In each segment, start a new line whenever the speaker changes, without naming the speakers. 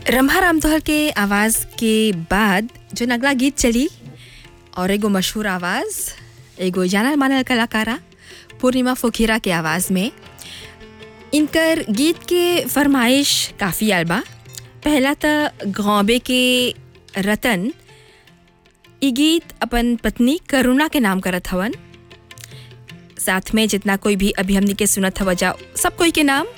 रम्भा रामदोहल के आवाज़ के बाद जो अगला गीत चली और एगो मशहूर आवाज़ एगो जानल मानल कलाकारा पूर्णिमा फोखीरा के आवाज़ में इनकर गीत के फरमाइश काफ़ी आल बा पहला त गौबे के रतन ई गीत अपन पत्नी करुणा के नाम करत हवन साथ में जितना कोई भी अभी हमनी के सुनत हवा जा सब कोई के नाम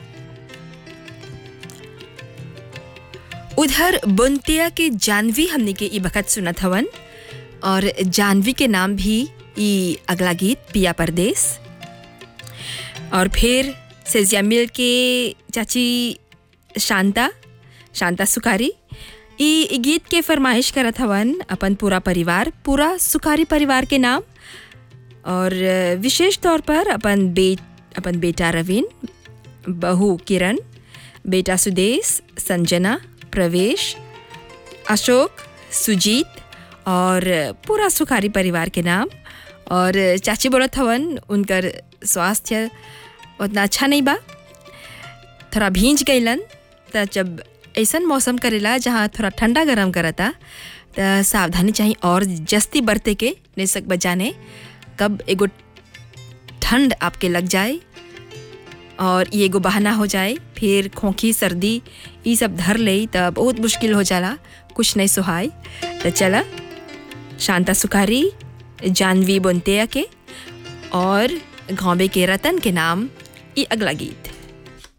उधर बुनतिया के जानवी हमने के ई बखत सुनत हवन और जानवी के नाम भी ई अगला गीत पिया परदेस और फिर सेजिया मिल के चाची शांता शांता सुखारी ई गीत के फरमाइश करत हवन अपन पूरा परिवार पूरा सुखारी परिवार के नाम और विशेष तौर पर अपन बे अपन बेटा रवीन बहू किरण बेटा सुदेश संजना प्रवेश अशोक सुजीत और पूरा सुखारी परिवार के नाम और चाची बोलत हवन उनकर स्वास्थ्य उतना अच्छा नहीं बा थोड़ा भींज गईलन त जब ऐसन मौसम करेला जहाँ थोड़ा ठंडा गरम करता त सावधानी चाहिए और जस्ती बरते के नहीं सक बजाने कब एगो ठंड आपके लग जाए और ये एगो बहाना हो जाए फिर खोखी सर्दी ये सब धर ले त बहुत मुश्किल हो जाला कुछ नहीं सुहाय तो चला शांता सुखारी जानवी बुनतिया के और घोंबे के रतन के नाम ये अगला गीत